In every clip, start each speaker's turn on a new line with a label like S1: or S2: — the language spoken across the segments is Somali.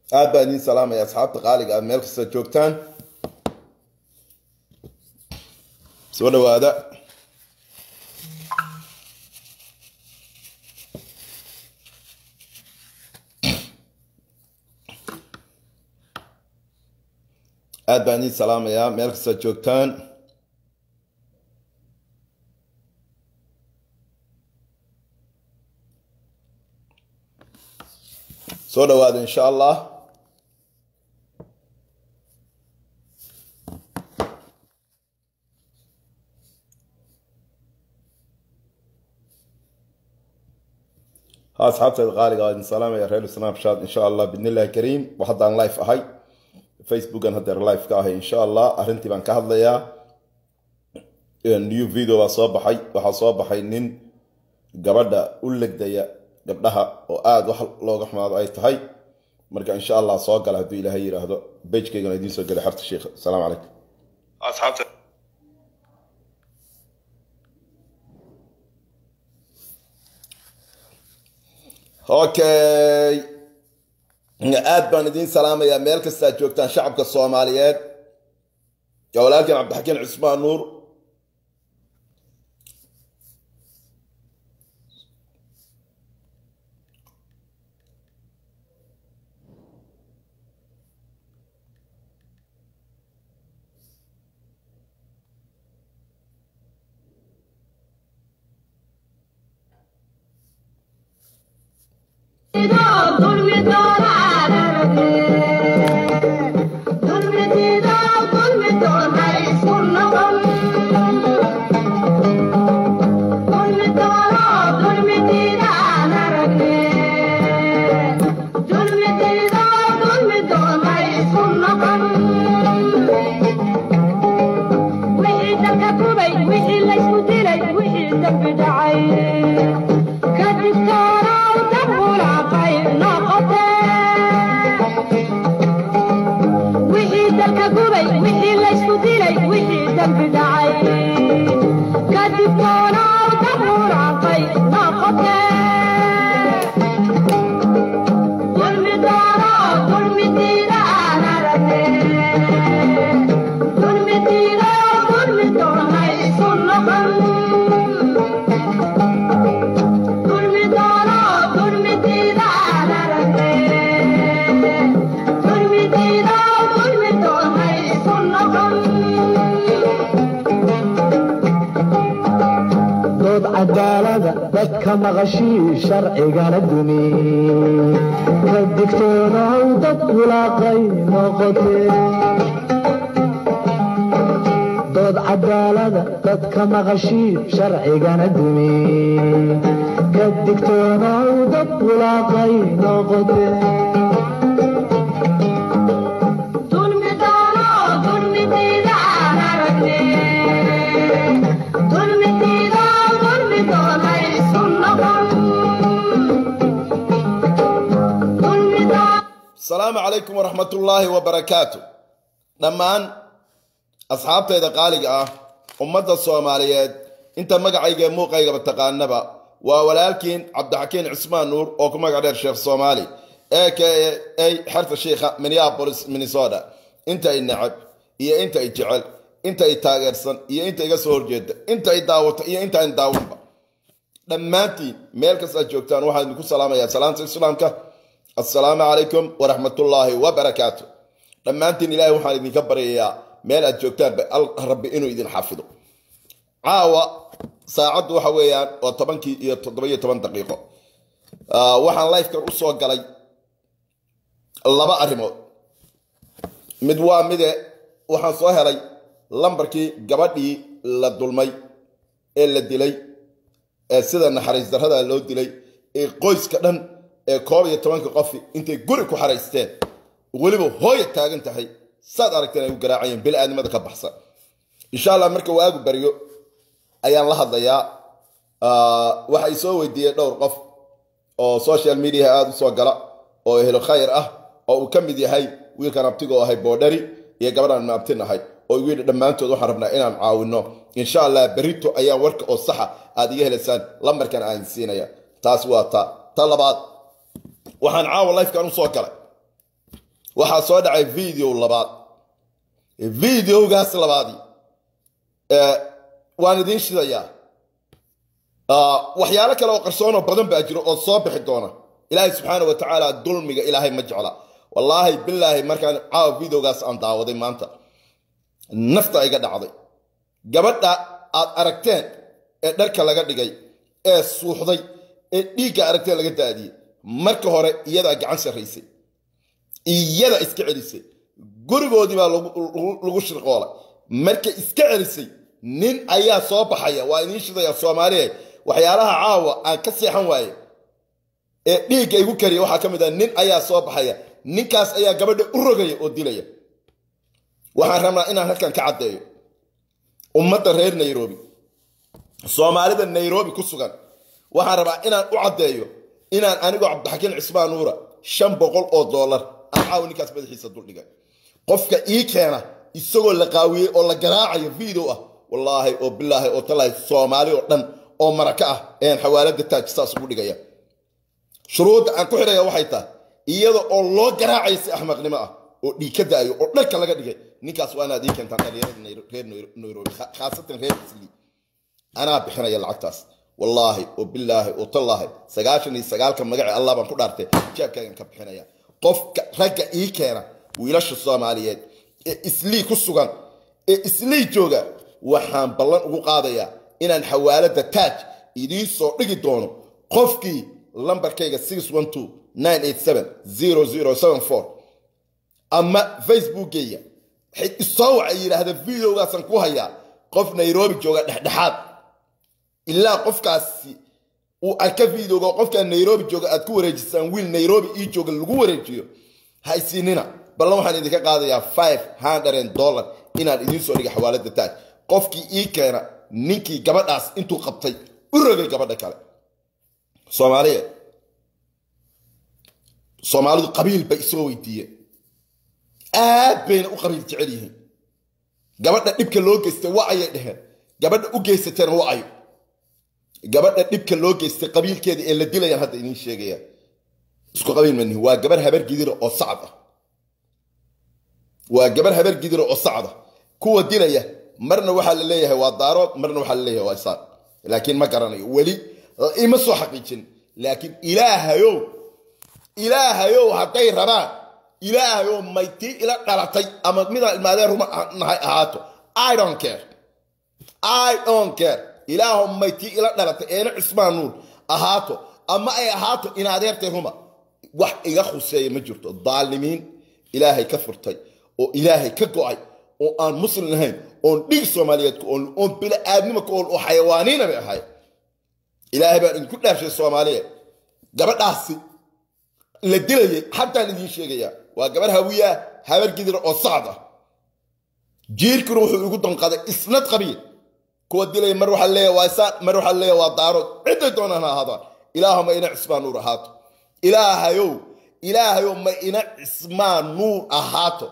S1: aad baan idiin salaamaya asxaabta qaaliga aad meel kasta joogtaan soo dhawaada aad baan idiin salaamayaa meel kasta joogtaan soo dhawaada insha allah ha asxaabteeda qaaliga waa idin salaamaya reer snapchat insha allah bidn illahi kariim haddaan life ahay facebookan haddeer life ka ahay insha allah arrintii baan ka hadlayaa new video baa soo baxay waxaa soo baxay nin gabadha u legdaya gabdhaha oo aada wax looga xumaado ay tahay marka insha allah soo gala hadduu ilaahay yidhaahdo bejkaygana idiin soo gelay xarta sheikh asalaamu calaykum asxaabta okay aad baan idiin salaamayaa meel kastaa joogtaan shacabka soomaaliyeed yaa walaalkan cabdixakiin cusmaan nuur
S2: dadka maqashii sharcigana dumi ka digtoonaw dad wulaaqay noqotee dood cadaalada dadka maqashii sharcigana dumi ka digtoonaw dad wulaaqay noqotee
S1: asalaamu calaykum waraxmatullaahi wabarakaatu dhammaan asxaabtayda qaaliga ah ummadda soomaaliyeed inta magacayga muuqaygaba taqaanaba waa walaalkiin cabdixakiin cismaan nuur oo ku magac dheer sheekh soomaali ee k a xerta shiikha minneapolis minnesota inta i necab iyo inta i jecel inta i taageersan iyo inta iga soo horjeeda inta i daawata iyo inta in daawanba dhammaantiin meel kastaad joogtaan waxaan idinku salaamayaa salaanta islaamka assalaamu calaykum waraxmatullaahi wabarakaatu dhammaantiin ilaahay waxaan idinka baryayaa meel aad joogtaanba rabbi inuu idin xafido caawa saacaddu waxa weeyaan waa tobankii iyo toddoba-iyo toban daqiiqo waxaan lifekan u soo galay laba arrimood mid waa mide waxaan soo helay lambarkii gabadhii la dulmay ee la dilay ee sida naxariis darrada loo dilay ee qoyska dhan ee koob iyo tobanka qofi intay guri ku xaraysteen weliba hooya taagan tahay saad aragteen ay u garaacayeen bili-aadnimada ka baxsan insha allah marka waagu baryo ayaan la hadlayaa waxay soo weydiiyeen dhowr qof oo social mediaha aada u soo gala oo ehlo khayr ah oo uu ka mid yahay wiilkan abtigoo ahay boodhari iyo gabadhaan maabtin ahay oo igu yidhi dhammaantood waxaan rabnaa inaan caawino insha allah berito ayaan warka oo saxa aad iga helaysaan lambarkan aan siinaya taas waa ta ta labaad waxaan caawa lifekan u soo galay waxaa soo dhacay video labaad videogaas labaadii waan idiin shidayaa waxyaalo kale oo qarsoonoo badan baa jiro oo soo bixi doona ilaahay subxaana wa tacaala dulmiga ilaahay ma jecla wallaahi bilaahi markaan caawa videogaas aan daawaday maanta nafta iga dhacday gabadha aad aragteen ee dharka laga dhigay ee suuxday ee dhiigga aragteen laga daadiyey marka hore iyadaa gacan sarraysay iyada iska celisay gurigoodii baa lagu shirqoolay marka iska celisay nin ayaa soo baxaya waa idiin shidaya soomaaliya waxyaalaha caawa aan ka seexan waaye ee dhiigga igu kariya waxaa ka mid ah nin ayaa soo baxaya ninkaas ayaa gabadha u rogaya oo dilaya waxaan rabnaa inaan halkan ka caddeeyo ummadda reer nairobi soomaalida nairobi ku sugan waxaan rabaa inaan u caddeeyo inaan anigoo cabdixakiin cismaan nuura shan boqol oo dollar aan caawa ninkaas madaxiisa duldhigay qofka ii keena isagoo la qaawiyey oo la garaacayo video ah wallaahi oo bilaahi oo talaahi soomaali oo dhan oo maraka ah ayaan xawaalada taaj saas ugu dhigaya shuruudda aan ku xidhaya waxay tahay iyada oo loo garaacaya si axmaqnimo ah oo dhiig ka daayo oo dharka laga dhigay ninkaas waa inaad ii keentaan dhalinyarada reer nairobi khaasatan reer isli anaa bixinaya lacagtaas wallaahi oo bilaahi oo tallaahi sagaashan iyo sagaalka magaci allah baan ku dhaartay jeebkaygan ka bixinaya qofka ragga ii keena wiilasha soomaaliyeed ee islii ku sugan ee islii jooga waxaan ballan ugu qaadayaa inaan xawaalada taaj idiin soo dhigi doono qofkii lambarkayga ama facebookgeyga isoo waxa yidhaahda videogaasaan ku hayaa qof nairobi jooga dhexdhexaad ilaa qofkaasi uu arka videoga qofkaa nairobi jooga aad ku wareejisaan wiil nairobi ii jooga lagu wareejiyo haysiinina ballan waxaan idinka qaadayaa five hundred dollar inaan idiin soo dhiga xawaalada taaj qofkii ii keena ninkii gabadhaas intuu qabtay u rogay gabadha kale soomaaliya soomaalidu qabiil bay isoo weydiiyeen aad bayna u qabiil jecel yihiin gabadha dhibka loo geystay wa ayay dheheen gabadha u geysateena wa ayo gabadha dhibka loo geystay qabiilkeeda ee la dilayaan hadda idiin sheegayaan isku qabiil manihi waa gabar habar gidira oo sacad ah waa gabar habar gidira oo sacad ah kuwa dilaya marna waxaa la leeyahay waa daarood marna waxaa la leeyahay waa isaaq laakiin ma garanayo weli ima soo xaqiijin laakiin ilaahayow ilaahayow hadday rabaan ilaahayow maytii ila dhalatay ama midaan ilmaadeen ruma nahay ahaato i don't care i don't care ilaahow maytii ila dhalatay eena cismaan nuur ahaato ama ay ahaato in adeertay ruma wax iga khuseeya ma jirto daalimiin ilaahay ka furtay oo ilaahay ka go'ay oo aan muslim ahayn oon dhiig soomaaliyeed ku oon oon bili-aadnimo ku oon oo xayawaaniina bay ahay ilaahay baan idinku dhaafshay soomaaliya gabadhaasi la dilayay haddaan idiin sheegayaa waa gabar hawiyaa habar gidira oo sacd ah jiirkuna wuxuu igu donqaday isnad qabiil kuwa dilaya mar waxaa leeya waa isaan mar waxaa leeya waa daarood cidday doonaan ha ahaadaan ilaahuma ina cismaan nuur ahaato ilaahayow ilaahayow ma ina cismaan nuur ahaato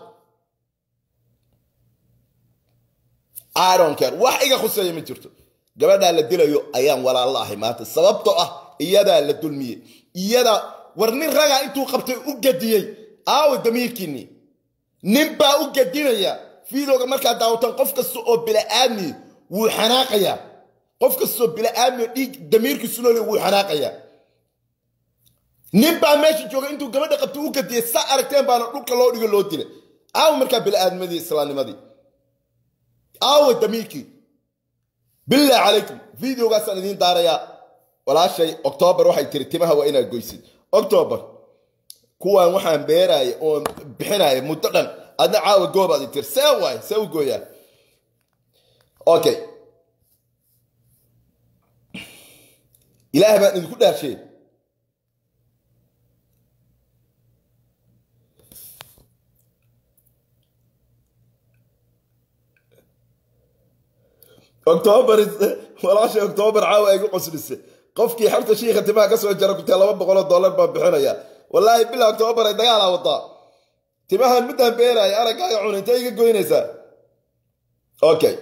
S1: ironcare wax iga khuseeya ma jirto gabadhaa la dilayo ayaan walaalla ahay maanta sababtoo ah iyadaa la dulmiyey iyadaa war nin ragaa intuu qabtay u gadiyey aawo damiirkiinii nin baa u gadinaya fiidooga markaad daawatan qof kasta oo bila'aadmi wuu xanaaqayaa qof kastoo bila'aadmi dhiig damiirkiisu noole wuu xanaaqayaa nin baa meesha jooga intuu gabadha qabtay u gadiyey saa aragteen baana dhulka loo dhigo loo dilay aawo markaa bila'aadnimadii islaamnimadii aawo damiirkii billah calaykum videogaasaan idiin daarayaa walaashay octoobar waxay tiri timaha waa inaad goysid octoobar kuwaan waxaan beeraaya oon bixinaya muddo dhan adna caawa goobaad i tiri see waay see u gooyaa okay ilaah baan idinku dhaafshay octoobar walaashay octoobar caawa ay gu qoslisay qofkii xalta shiikha timaha ka soo jara kutee laba boqoloo dollar baan bixinaya wallaahi bila octoobar ay dagaalaa wadaa timahan middaan beeraaya araggaaga cun intay iga goynaysaa okay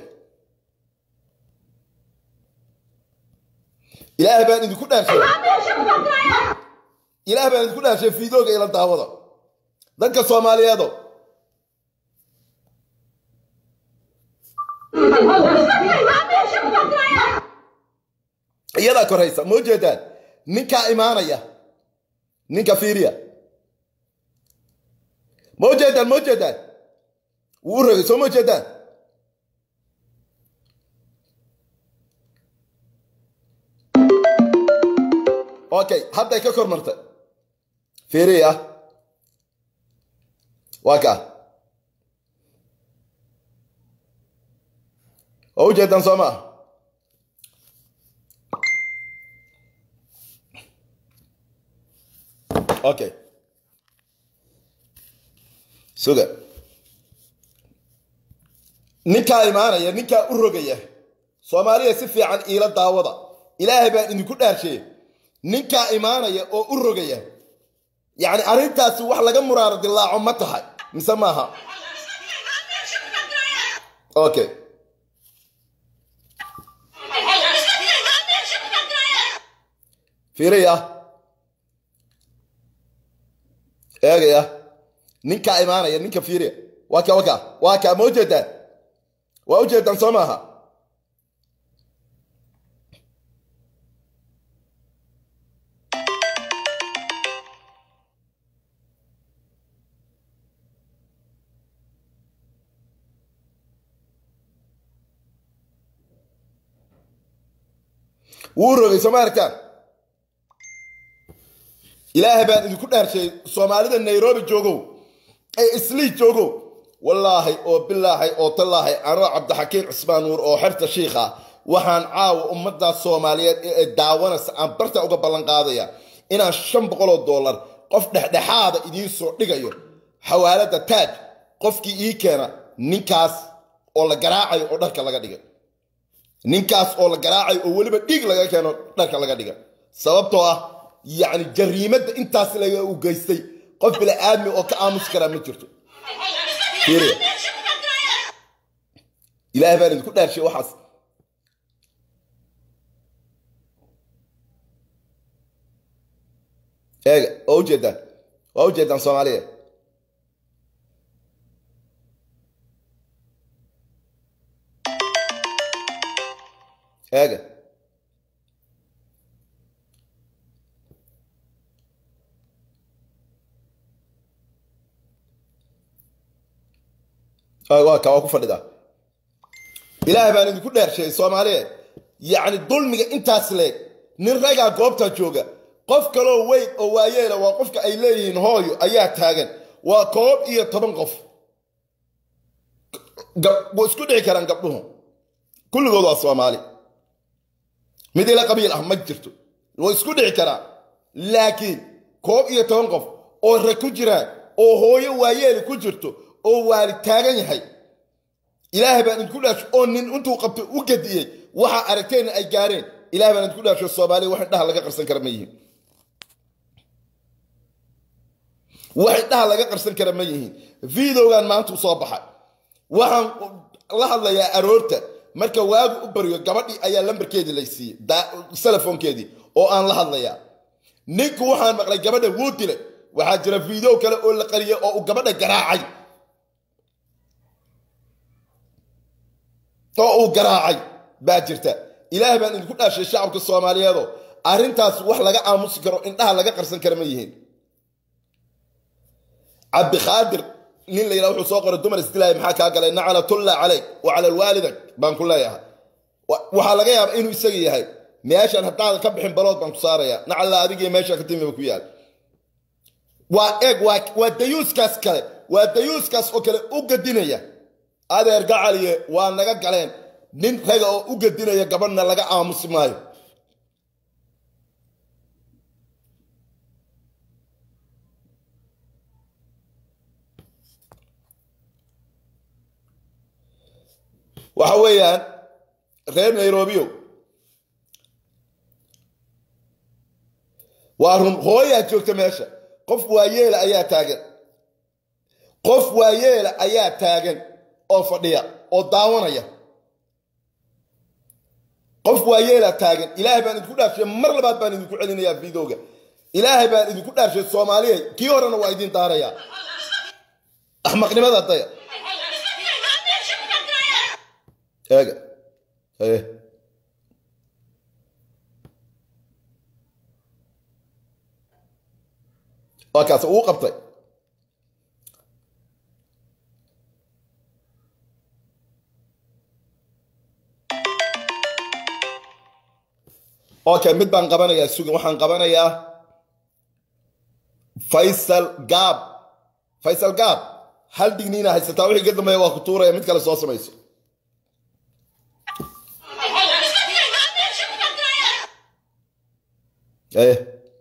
S1: ilaah baan idinku dhaafshay ilaah baan idinku dhaafshay fiidooga ila daawada dadka soomaaliyeedo iyadaa koraysa ma ujeedaan ninkaa imaanaya ninka fiiriya ma ujeedaan ma ujeedaan wuu u rogay soo ma ujeedaan okay hadday ka kor martay fiiriya waa kaa oo ujeedaan soo maa okay suga ninkaa imaanaya ninkaa u rogaya soomaaliya si fiican iila daawada ilaahay baan idinku dhaarsheeye ninkaa imaanaya oo u rogaya yacni arrintaasi wax laga muraaro dilaaco ma tahay mise maaha okay fiiriya eegaya ninkaa imaanaya ninka fiiriya waa ka waka waa kaa ma ujeedaan waa ujeedaan soo maaha wuu rogay soo ma arkaan ilaahay baan idinku dhaarsheeyey soomaalida nairobi joogow ee islii joogow wallaahi oo bilaahay oo tallaahay anoo cabdixakiin cusmaan nuur oo xerta shiikha waxaan caawa ummaddaas soomaaliyeed ee daawanaysa aan barta uga ballan qaadaya inaan shan boqoloo dollar qof dhexdhexaada idiin soo dhigayo xawaalada taaj qofkii ii keena ninkaas oo la garaacayo oo dharka laga dhigay ninkaas oo la garaacayo oo weliba dhiig laga keeno dharka laga dhigay sababtoo ah yacni jariimadda intaas laga u geystay qof bila aadmi oo ka aamusi karaa ma jirto fiiriya ilaahay baan idinku dhaarshay waxaas eega waa ujeedaan waa ujeedaan soomaaliya eega waa ka waa ku fadhidaa ilaahay baan idinku dheersheeyey soomaaliyeed yacni dulmiga intaas leeg nin ragaa goobtaa jooga qof kaloo weyn oo waayeela waa qofka ay leeyihiin hooyo ayaa taagan waa koob iyo toban qof way isku dhici karaan gabdhuhu kulligood waa soomaali mid ila qabiil ah ma jirto way isku dhici karaan laakiin koob iyo toban qof oo rag ku jiraan oo hooyo waayeeli ku jirto oo waali taagan yahay ilaahay baan idinku dhaasho oo nin intuu qabto u gadiyey waxaa aragteenna ay gaareen ilahay baan idinku dhaasho soomaaliya wax indhaha laga qarsan kara ma yihiin wax indhaha laga qarsan kara ma yihiin videogan maanta u soo baxay waxaan la hadlayaa aroorta marka waagu u baryo gabadhii ayaa lambarkeedii lay siiyey telefoonkeedii oo aan la hadlayaa ninku waxaan maqlay gabadha wuu dilay waxaa jira video kale oo la qariyay oo uu gabadha garaacay oo uu garaacay baa jirta ilaahay baan idinku dhaashay shacabka soomaaliyeedo arrintaas wax laga aamusi karo indhaha laga qarsan kara ma yihiin cabdikhaadir nin la yidhaha wuxuu soo qoray dumar isdilaaya maxaa kaa galay naclatulla calayk wa cala alwaalidak baan ku leeyahay waxaa laga yaabaa inuu isaga yahay meeshan haddaadan ka bixin balood baan ku saaraya nacalla adigiyo meesha ka timiba ku yaal waa eeg waa dayuuskaas kale waa dayuuskaas oo kale u gadinaya adeer gacaliye waa naga galeen nin raga oo u gadinaya gabadhna laga aamusi maayo waxa weeyaan reer nairobio waa run hooyaa joogta meesha qof waayeela ayaa taagan qof waayeela ayaa taagan oo fadhiya oo daawanaya qof waayeela taagan ilaahay baan idinku dhaarshay mar labaad baan idinku celinayaa videoga ilaahay baan idinku dhaarshay soomaaliya kii horena waa idin daarayaa axmaqnimada daya eega haye waa kaas uu qabtay okay mid baan qabanayaa sugan waxaan qabanayaa faysal gaab faysal gaab hal digniina haysataa wixii ka dambeeya waa ku tuuraya mid kale soo samayso eh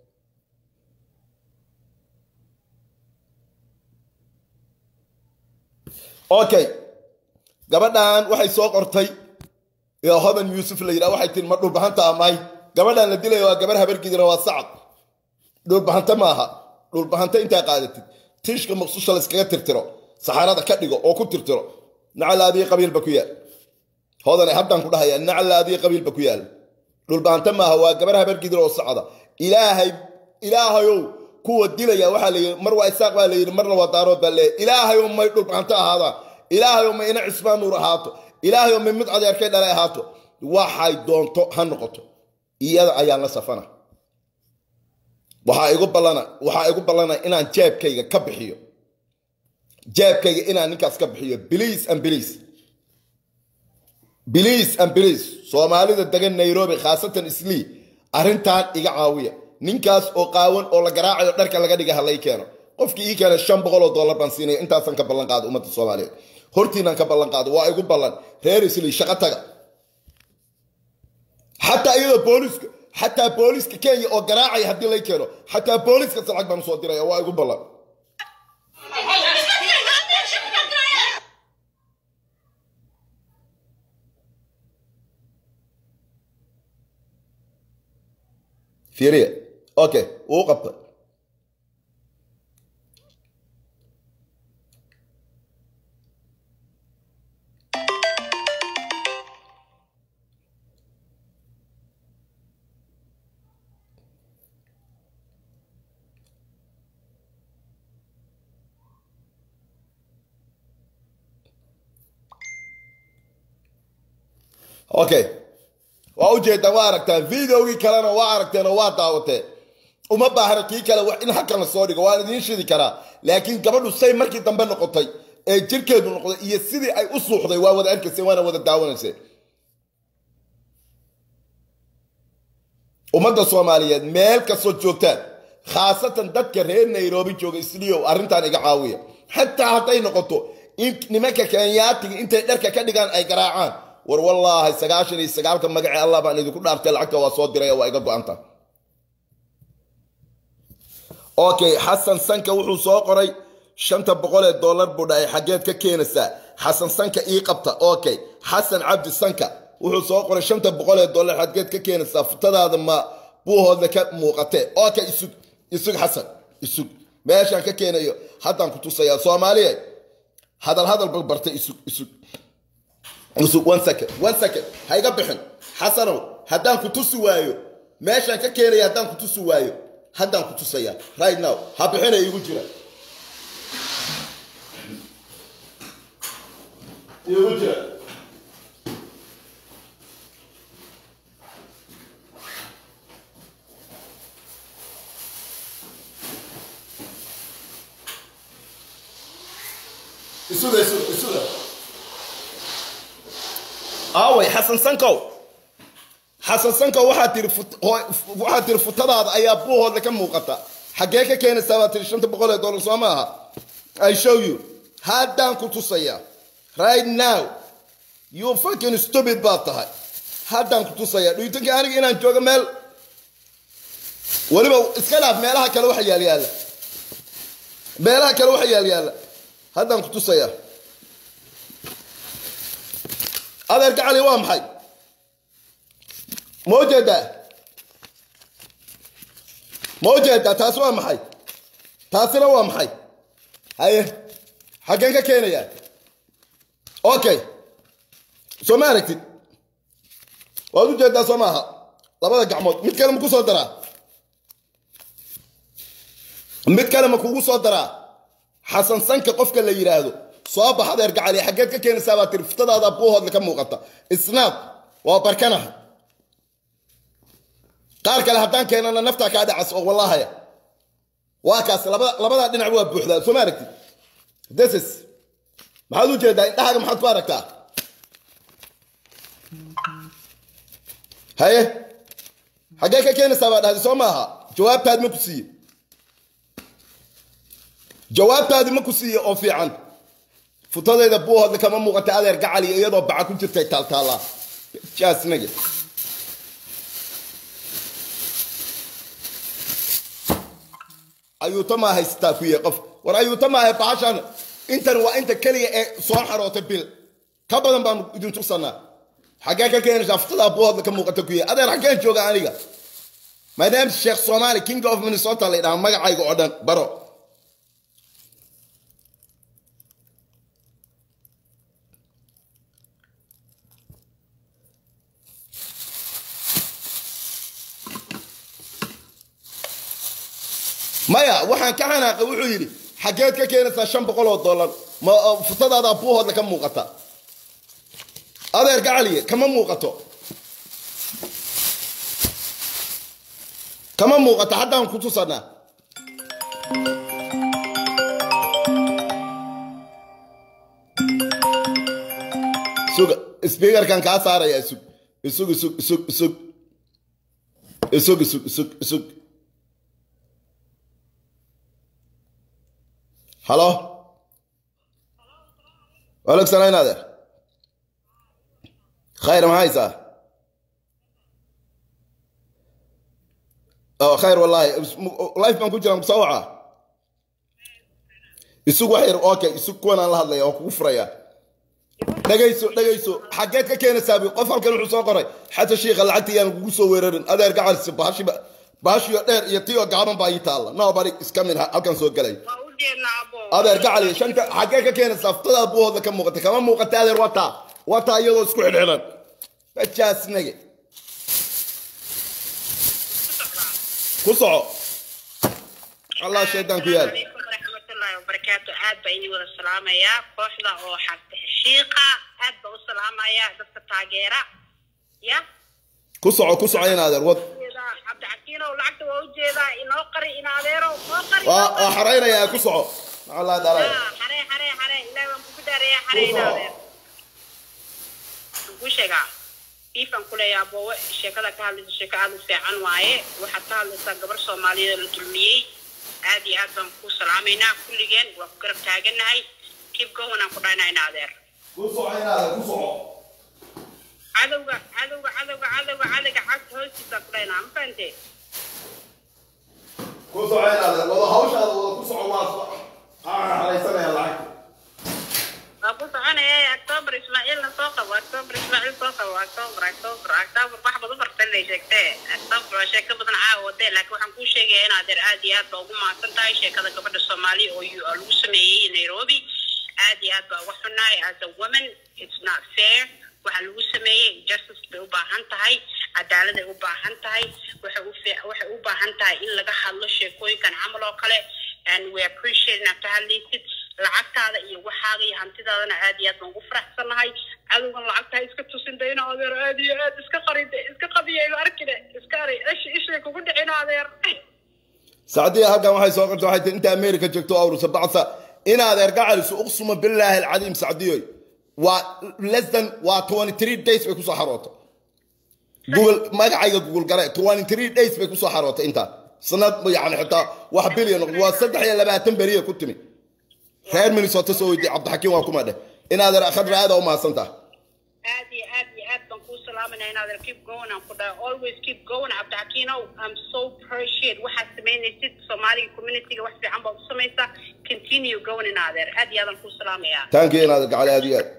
S1: okay gabadhan waxay soo qortay yaa hodan yuusuf la yidhaha waxay tiri ma dhulbahanta amahay gabadhan la dilaya waa gabar habargidira waa sacad dhulbahanta maaha dhulbahanta intaa qaadatid tiishka maqsusha layskaga tirtiro saxarada ka dhigo oo ku tirtiro nacalaadii qabiilba ku yaal hodane haddaan ku dhahaya nacalaadii qabiilba ku yaal dhulbahanta maaha waa gabar habargidira oo sacda ilaahay ilaahayow kuwa dilaya waxaa la yidhi mar waa isaaq baa la yidhi marna waa daarood baa leeyahy ilaahayow may dhulbahanto ahaadaan ilaahayow may ina cismaan nuur ahaato ilaahayow may mid adeerkay dhalay ahaato waxay doonto ha noqoto iyada ayaan la safana waxaa igu ballana waxaa igu ballana inaan jeebkayga ka bixiyo jeebkayga inaan ninkaas ka bixiyo biliis and biliis biliis and biliis soomaalida degan nairobi khaasatan islii arrintan iga caawiya ninkaas oo qaawan oo la garaacayo dharka laga dhiga halay keeno qofkii ii keena shan boqol oo dollar baan siinaya intaasan ka ballan qaado ummadda soomaaliyeed hortiinaan ka ballan qaado waa igu ballan reer islii shaqo taga xataa iyadoo booliska xataa booliska kenya oo garaacaya haddii lay keeno xataa booliska lacag baan usoo diraya waa igu ballan fiiriya okay wuu qabtay okay waa ujeedaan waa aragtaan videogii kalena waa aragteen oo waa daawateen uma baahna kii kale wax in halkan la soo dhigo waan idiin shidi karaa laakiin gabadhu say markii dambe noqotay ee jirkeedu noqday iyo sidii ay u suuxday waa wada arkayseen waana wada daawanayseen ummadda soomaaliyeed meel kastoo joogtaan khaasatan dadka reer nairobi jooga isliyow arrintan iga caawiya xataa hadday noqoto in nimanka kenyaatiga intay dharka ka dhigaan ay garaacaan war wallaahi sagaashan iyo sagaalka magacii allah baan idinku dhaartay lacagta waa soo diray waa iga go-anta okay xasan sanka wuxuu soo qoray shanta boqol ee dollar buu dhahay xaggeed ka keenaysaa xasan sanka ii qabta okay xasan cabdi sanka wuxuu soo qoray shanta boqol ee dollar xaggeed ka keenaysaa futadaada ma buuhoodla ka muuqatee okay isug isug xasan isug meeshaan ka keenayo haddaan ku tusayaa soomaaliya hadal hadal balbartay isug isug isug one second one second ha iga bixin xasanow haddaan ku tusi waayo meeshaan ka keenaya haddaan ku tusi waayo haddaan ku tusaya right now ha bixina iigu jira iigu jira isuda isuda isuda aaway xasan sankow xasan sankow waxaa tiri waxaa tiri futadaada ayaa buuhoodla ka muuqata xaggee ka keenaysaa baa tiri shanta boqol ee dollar soo maaha i show you haddaan ku tusaya right now you fucking stupid baad tahay haddaan ku tusaya dhuytanka aniga inaan joogo meel weliba iska dhaaf meelaha kale waxa yaal yaalla meelaha kale waxa yaal yaalla haddaan ku tusaya adeer gacali waa maxay ma ujeedaa ma ujeedaa taasi waa maxay taasina waa maxay haye xaggeen ka keenayaa okay soo ma aragtid waad ujeedaa soo maaha labada gacmood mid kale ma ku soo daraa mid kale ma kugu soo daraa xasan sanka qofka la yidhaahdo soo bax adeer gacali xaggeed ka keenaysaa baa tiri futadaada buuhoodla ka muuqata isnaad waa barkanaha qaar kale haddaan keenana naftaa kaa dhacas oo wallahaya waa kaas labada labadaa dhinac waa buuxdaa soo ma aragtid deses maxaad u jeedaa indhahaaga maxaad ku aragtaa haye xaggee ka keenaysaa baa dhahday soo maaha jawaabtaadi ma ku siiye jawaabtaadi ma ku siiye oo fiican futadayda buuhoodla kama muuqata adeer gacali iyadoo baca ku jirtay taaltaallaa jaasnage ayuuta maa haysataa ku yahay qof war ayuuta maaha bahashan intan waa inta keliya ee soo xaroota bil ka badan baanu idin tusanaa xaggee ka keenaysaa futadaa buuhoodla ka muuqata ku yahay adeer xaggeen jooga aniga my name is sheekh somali king of minnesota la yidhaha magacayga oo dhan baro maya waxaan ka xanaaqay wuxuu yidhi xaggeed ka keenaysaa shan boqol oo dollar ma futadaada buuhoodla ka muuqata adeer gacaliye kama muuqato kama muuqato haddaan ku tusanaa suga sbiikarkan kaa saaraya isug isug isug isug isug isug isug isug isug halo waaleykum salaam in adeer khayr ma haysaa oo khayr wallahi life baan ku jiraan kusoo wacaa isug wax yar okay isug kuwanaan la hadlaya oo kugu furaya dhagayso dhagayso xaggeed ka keenaysaa bi qof halkan wuxuu soo qoray xata shiikha lacagta yaan kugu soo weerarin adeer gacarsi bahashi bahashiyo dheer iyo tiyo gaaban baa ii taalla nobody iska mid halkan soo gelay adeer gacali shanta xaggee ka keenaysaa futadaa buuhoodla ka muuqata kama muuqata adeer wataa wataa iyadoo isku xidhxidhan bajaasnage ku soco allah shaydaan ku yaal
S3: waraxmatullaahi wabarakaatu aad baa idin wada salaamayaa kooxda oo xarta heshiiqa aad baa u salaamayaa dadka taageera ya
S1: ku soco ku soco in adeer wad
S3: cabdixakiinow lacagta waa ujeedaa inoo qari in adeero noo qari
S1: waa waa xaraynayaa ku soco allah dhalay
S3: xare xare xare ilaah waan kugu dhaareeyaa xare in adeer ku sheegaa iifan kuleeyaa boowe sheekada ka hadlaysa sheeko aad u fiican waaye waxaad ka hadlaysaa gabar soomaaliyeed oo la dulmiyey aad iyo aad baan ku salaamaynaa kulligeen waa ku garab taaganahay kib gowan aan ku dhahnaa in adeer
S1: ku soco in adeer ku soco
S3: cadowga cadowga cadowga cadowga cadowga cagta hoostiisa ku dhahnaa ma fahantee
S1: ku soco in adeer wada hawshaada wada ku soco waa xaraysanaya lacagta
S3: waa ku soconaya october ismaaciilna soo qabo october ismaaciil soo qabo october october october wax badan fartanay sheegtee october waa sheeko badan caawa wadee laakiin waxaan kuu sheegaya in adeer aad iyo aad baa ugu mahadsan tahay sheekada gabadha soomaaliya oo yu- oo lagu sameeyey nairobi aad iyo aad baa uga xunaay as a woman it's not fair waxa lagu sameeyey justice bay u baahan tahay cadaaladay u baahan tahay waxay u fee- waxay u baahan tahay in laga hadlo sheekooyinkan camal oo kale and we appreciate inaad ka hadlaysid lacagtaada iyo waxaaga iyo hantidaadana aad iyo aad baan ugu faraxsanahay cadowgan lacagtaa iska tusin dayna adeer aad iyo aad iska qaride iska qadiyayno arkine iska ari ish ishay kugu dhicino adeer
S1: sacdiya halkan waxay soo qortay waxay tii inta america joogto awrusa bacsa in adeer gacalisu uqsuma billaahi alcadiim sacdiyoy waa less than waa 23 days bay kusoo xaroota google magacayga google gare 23 days bay kusoo xarootay intaa sanad yani xitaa wax bilyan waa saddex iyo labaatan beriya ku timi reer minnesota soo weydiye cabdixakiim waa kuma dheh in adeer khadra aada u mahadsan tahay
S3: aad iyo aad iyo aad baan kuu salaaminaya in adeer keep going aan ku dhahay always keep going cabdixakiinow i'm so appreciate waxaad samaynaysid soomaaliga communityga wax fiican baad u samaysaa continue going in adeer aad iyo aadaan kuu salaamayaa
S1: thank you in adeer gacali aad iyo aad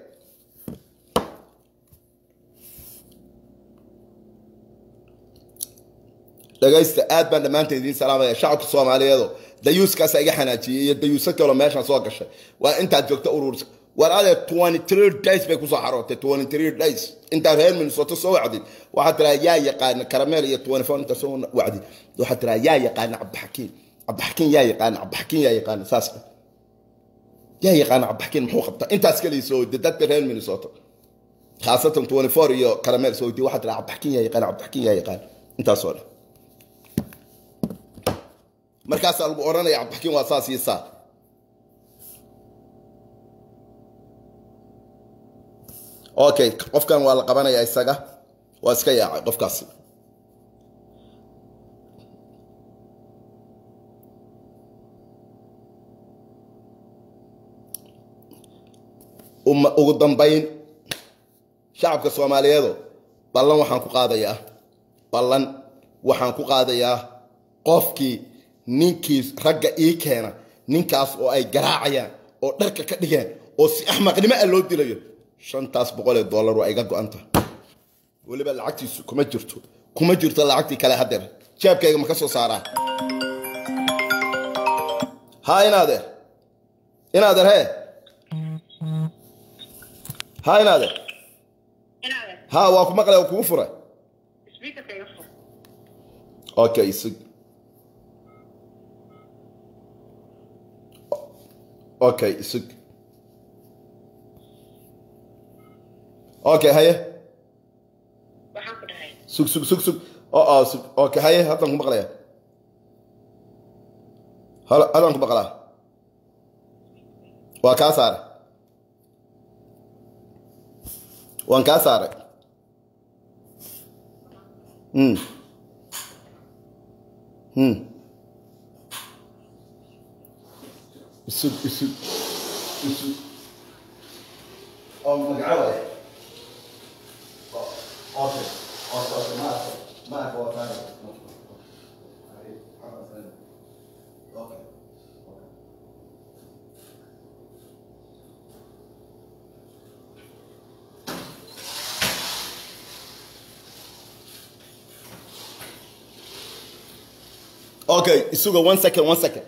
S1: dhagaysta aad baan dhammaanteed idiin salaamaya shacabka soomaaliyeedo dayuuskaasa iga xanaajiyey iyo dayuuso kaloo meeshaan soo gashay waa intaad joogta urursa war adeer 23 days bay kusoo xarootay 23 days intaa reer minnesota soo wacdid waxaad tiraa yaa yaqaana karameel iyo 24 inta soo wacdid waxaad tiraa yaa yaqaana cabdixakiin cabdixakiin yaa yaqaana cabdixakiin yaa yaqaana saas dheh yaa yaqaana cabdixakiin muxuu qabtaa intaas kaliya soo weydi dadka reer minnesota khaasatan twenty four iyo karameel soo weydi waxaa tira cabdixakiin yaa yaqaan cabdixakiin yaa yaqaan intaasoo dhan markaasaa lagu odhanaya cabdixakiin waa saas iyo saa okay qofkan waa la qabanaya isaga waa iska yaacay qofkaasi ugu dambayn shacabka soomaaliyeedo ballan waxaan ku qaadayaa ballan waxaan ku qaadayaa qofkii ninkii ragga ii keena ninkaas oo ay garaacayaan oo dharka ka dhigeen oo si axmaqnimo ah loo dilayo shantaas boqol ee dollar waa iga go-anta weliba lacagtiisu kuma jirto kuma jirto lacagtii kale hadeer jeebkayga ma ka soo saaraa ha inaadeer inaadeer hee ha inaadeer ha waa ku maqlay oo kugu furay okay sug okay sug okay haye sug sug sug sug oo sug okay haye haddaan ku maqlaya haddaan ku maqlaa waa kaa saaray waan kaa saaray mm mm isug isug isug oo magacaabaya okay okay okay maarka maarka waa kaa okay Okay, Isuga, one second, one second.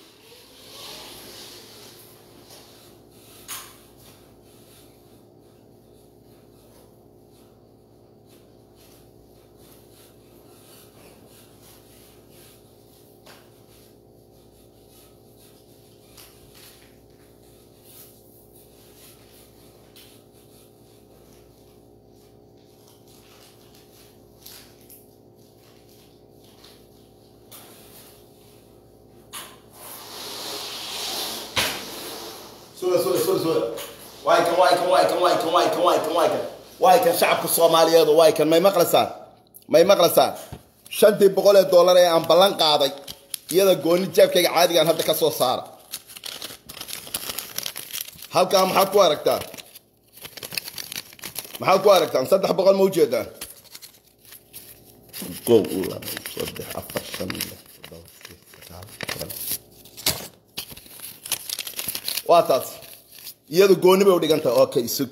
S1: suga suga suga suga waay kan waay kan waay kan waay kan waay kan waay kan waay kan waay kan shacabka soomaaliyeedu waay kan may maqlaysaan may maqlaysaan shantii boqol ee dollar ee aan ballan qaaday iyada gooni jeebkayga caadigaan hadda ka soo saara halkaa maxaad ku aragtaan maxaad ku aragtaan saddex boqol ma ujeedaan kow laba saddex afar shan lix toddoba sideed sagaal toban waa taas iyadu gooni bay u dhiganta okay sug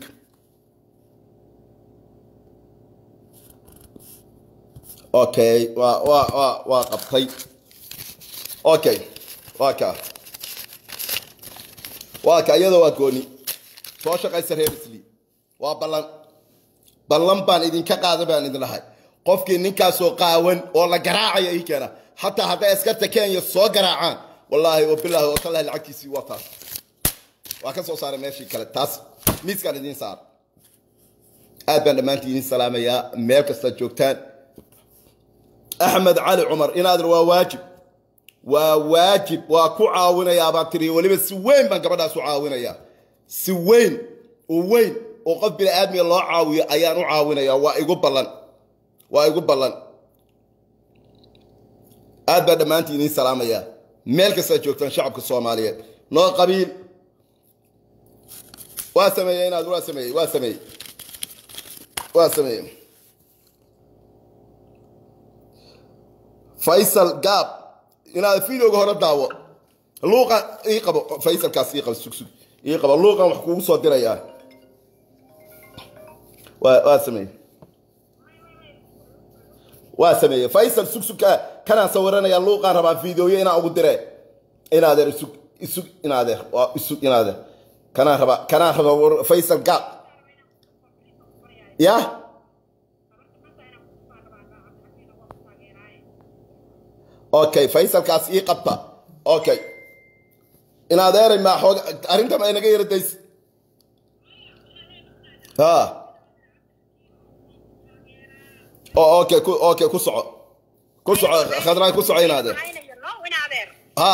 S1: okay waa waa waa waa qabtay okay waa kaa waa kaa iyada waa gooni soo shaqaysa reer isli waa ballan ballan baan idinka qaada baan idin lahay qofkii ninkaasoo qaawan oo la garaacaya ii keena hataa hadday askarta kenya soo garaacaan wallaahi wabilaahi watallahi lacagtiisii waa taas waa ka soo saaray meeshii kale taas miiskaan idiin saara aad baan dhammaantii idiin salaamayaa meel kastaad joogtaan axmed cali cumar inaadir waa waajib waa waajib waa ku caawinayaa baan tiri weliba si weyn baan gabadhaas u caawinayaa si weyn oo weyn oo qof bini aadmiga loo caawiyo ayaan u caawinayaa waa igu ballan waa igu ballan aad baan dhammaantii idiin salaamayaa meel kastaad joogtaan shacabka soomaaliyeed noo qabiil waa sameeyey inaad waa sameeyey waa sameeyey waa sameeyey faysal gaab inaad videoga hore daawo luuqan ii qabo faysalkaas ii qabo sug sug ii qabo luuqan wax kugu soo dirayaa waa waa sameeyey waa sameeyey faysal sug sug ka kanaan sawiranayaa luuqaan rabaa videoyo inaan ugu dire inaadeer isug isug inaadeer waa isug inaadeer kanaan rabaa kanaan rabaa faysal gaab ya okay faysalkaas ii qabta okay in adeeray maa xoog arrinta ma inaga yara days ha o okay ku okay ku soco ku soco khadraay ku soco in adeer
S3: Aynayo, no, in adeer
S1: ha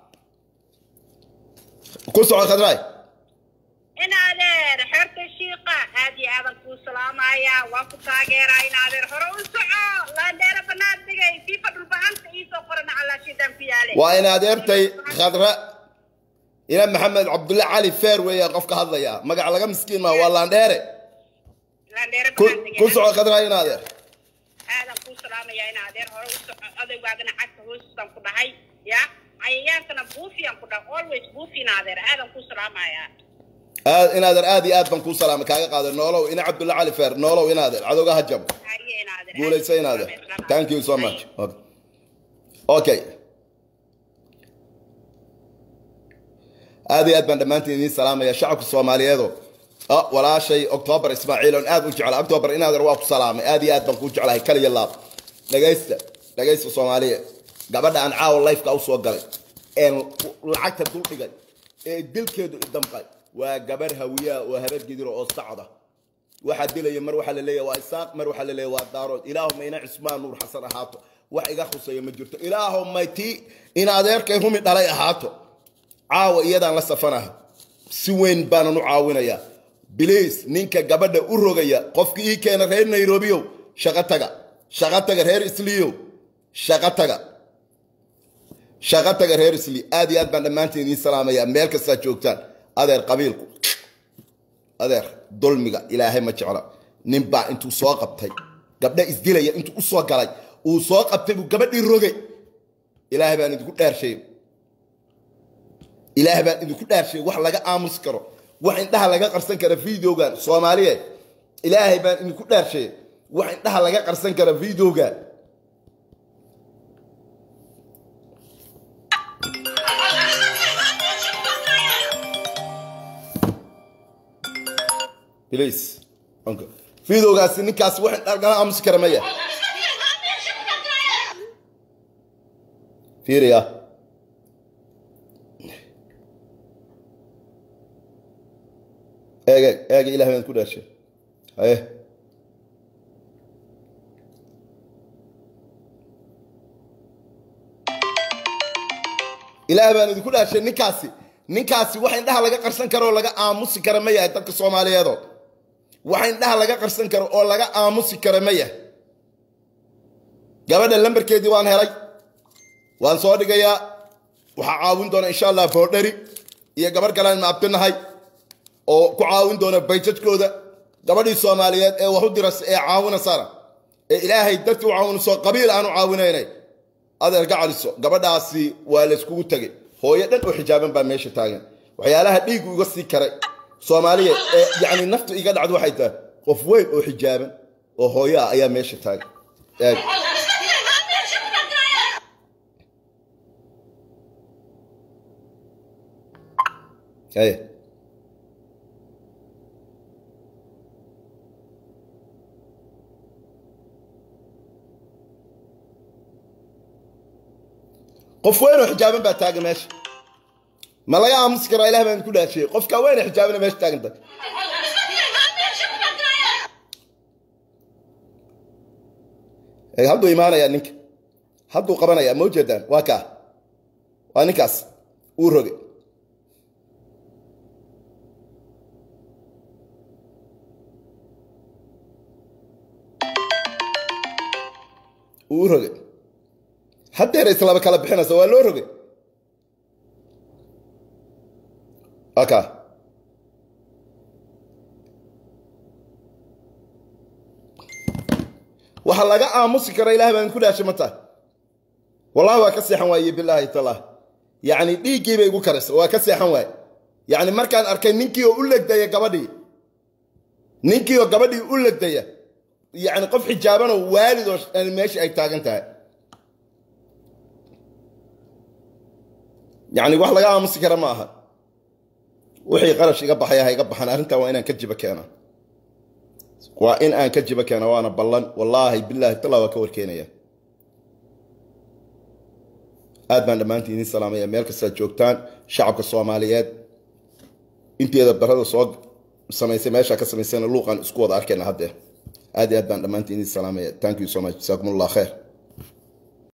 S1: ku soco khadraay
S3: in adeer xerta shiiqa aad iyo aadan kuu salaamayaa waa ku taageeraa in adeer hore u soco laandheera banaad dhigay fifa dhulbahanta iisoo qorana calaa shiidaan ku yaale
S1: waa in adeertay khadra ina maxamed cabdulle cali feer weeya qofka hadlaya magac laga miskiin maa waa laandheere
S3: laandheera
S1: ku
S3: banaad dhigay
S1: ku soco khadra in adeer
S3: aadan kuu salaamayaa in adeer hore u soco odaygaagana cagta hoosisaan ku dhahay ya cayayaankana buufiyaan ku dhahay always buufi in adeer aadan kuu salaamayaa
S1: aad in adeer aad iyo aad baan kuu salaamay kaaga qaaday noolow ina cabdulle cali feer noolow in adeer cadowga ha jabo
S3: Haye in adeer
S1: guulaysa in adeer thank you so much okay, okay. aad iyo aad baan dhammaantiin idiin salaamaya shacabka soomaaliyeedo ah, walaashay octoobar ismaaciil oon aad u jecla octoobar in adeer waa ku salaamay aad iyo aad baan kuu jeclahay kaliya laab dhagaysta dhagaysta soomaaliya gabadha aan caawa lifeka usoo galay een lacagta dul dhigay ee dilkeedu idamqay waa gabar hawiyaa oo habar gidiro oo sacda waxaa dilaya mar waxaa la leeyahay waa isaaq mar waxaa la leeyahay waa daarood ilaahuma ina cismaan nuur xasan ahaato wax iga khuseeya ma jirto ilaahumay tii in adeerkay rumi dhalay ahaato caawa iyadaan la safanaha si weyn baanan u caawinayaa biliis ninka gabadha u rogaya qofki ii keena reer nairobiow shaqo taga shaqo taga reer isliyow shaqo taga shaqo taga reer isli aad iyo aad baan dhammaantiin idiin salaamayaa meel kastaa joogtaan adeer qabiilku adeer dulmiga ilaahay ma jecla nin baa intuu soo qabtay gabdha isdilaya intuu u soo galay uu soo qabtay buu gabadhii rogay ilaahay baan idinku dhaarshay ilaahay baan idinku dhaarshay wax laga aamusi karo wax indhaha laga qarsan kara videogan soomaaliyeed ilaahay baan idinku dhaarshay wax indhaha laga qarsan kara videogan please okay. videogaasi ninkaasi wax indhaha laga aamusi kara maya fiiriya eeg eeg eeg ilahay baan ku dhaarshay haye ilaahay baan idinku dhaarshay ninkaasi ninkaasi wax indhaha laga qarsan karo oo laga aamusi kara ma yahay dadka soomaaliyeedo wax indhaha laga qarsan karo oo laga aamusi kara ma yahay gabadha lambarkeedii waan helay waan soo dhigayaa waxaa caawin doona insha allah boodhari iyo gabarh kalean maabtinahay oo ku caawin doona bayjadkooda gabadhii soomaaliyeed ee wax u diras ee caawinasana ee ilaahay dartii u caawinayso qabiil aanu caawinaynay adeer gacaliso gabadhaasi waa layskugu tegay hooyo dhan oo xijaaban baa meesha taagan waxyaalaha dhiigu iga sii karay soomaaliyeed ee yacni naftu iga dhacdo waxay tahay qof weyn oo xijaaban oo hooyo ah ayaa meesha taagan eeg Hey. qof weyn oo xijaaban baa taagan meesha ma laga aamusi karaa ilah baan ku dhaashiyey qofka weyn ee xijaabana meesha taaganta hadduu imaanayaa ninka hadduu qabanayaa ma ujeedaan waa kaa waa ninkaas uu rogay uu rogay haddeer islaba kala bixinaysa waa loo rogay aka waxa laga aamusi kara ilaah baan ku dhaashay ma tahay wallahi waa ka seexan waaye bilaahi talah yacni dhiiggii bay igu karaysa waa ka seexan waaye yacni markaan arkay ninkii oo u legdaya gabadhii ninkii oo gabadhii u legdaya yacni qof xijaabanoo waalid oo meesha ay taagan tahay yacni wax laga aamusi kara ma aha wixii qarash iga baxaya ha iga baxan arrintan waa inaan ka jiba keena waa in aan ka jiba keena waana ballan wallaahi bilaahi tala waa ka warkeenaya aad baan dhammaantiin idiin salaamaya meel kastaad joogtaan shacabka soomaaliyeed inteeda barada soo samaysay meeshaa ka samaysayna luuqan isku wada arkayna haddee aad iyo aad baan dhammaantiin idiin salaamaya thank you so much jasaakum allah khair